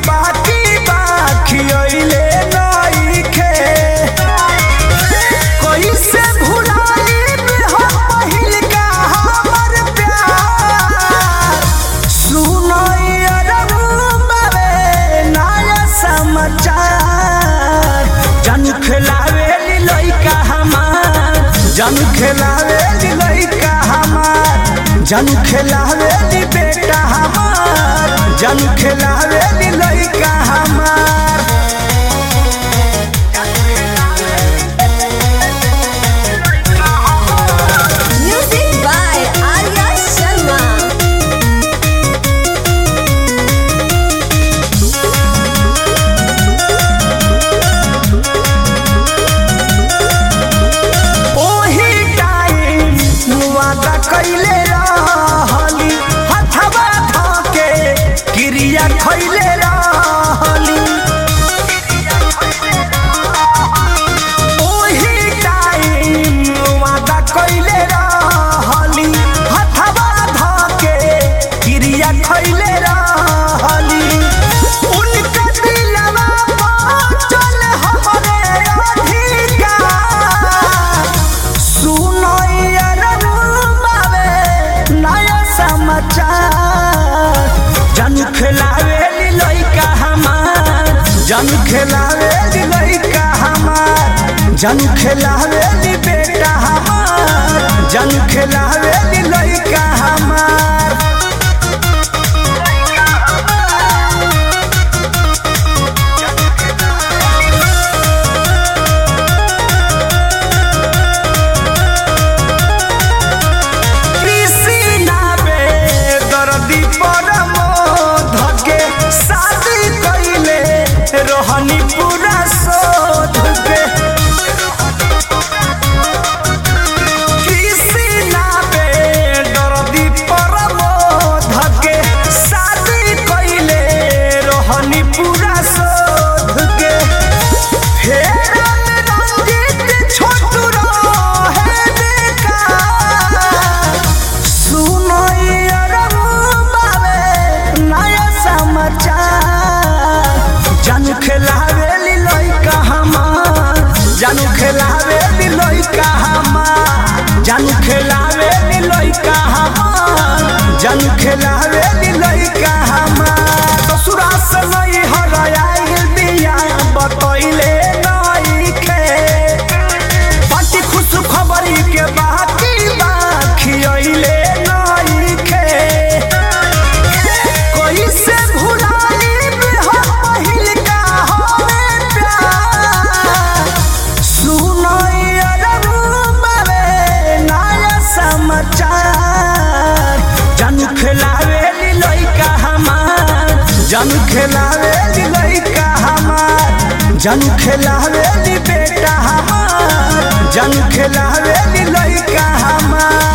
बाकी बाकी अइले नइखे कैसे भुलाइब हम पहिल का हमर प्यार सुनई अरबावे नया समाचार जन खिलावे लइका हमार जन खिलावे लइका हमार जन खिलावे बेटा हमार जन खिलावे लइका हमार Music by Arya Sharma. ओही टाइम वादा कइले रहली हथवा धके क्रिया खइले रहली ओही टाइम वादा कइले रहली हथवा धके क्रिया खइले रहली उनका दिलवा चल हमरे अधिकार सुनई अरबावे नया समाचार जन खिलावे लइका हमार जन खिलावे लइका हमार जन खिलावे बेटा हमार जन खिलावे लइका हमार कृष्णा बे दर्दी परम धके शादी कइले रोहनी पूरा शोध के कृष्णा बे दर्दी परम धके शादी कइले रोहनी पूरा शोध के हेरा में रंजित छोटू रहे बेकार सुनई अरबावे नया समाचार जन खिलावे लइका हमार जन खिलावे लइका हमार जन खिलावे लइका हमार जन खिलावे लइका हमार ससुरा से नहीं हराइल बिया बतइले नइखे पाटी खुश खबरी के बाकी बाकी अइले नइखे कैसे भुलाइब हम पहिल का हमें प्यार सुनई अरबावे नया समाचार जन खिलावे लइका हमार जन खिलावे लइका हमार जन खिलावे बेटा हमार जन खिलावे लइका हमार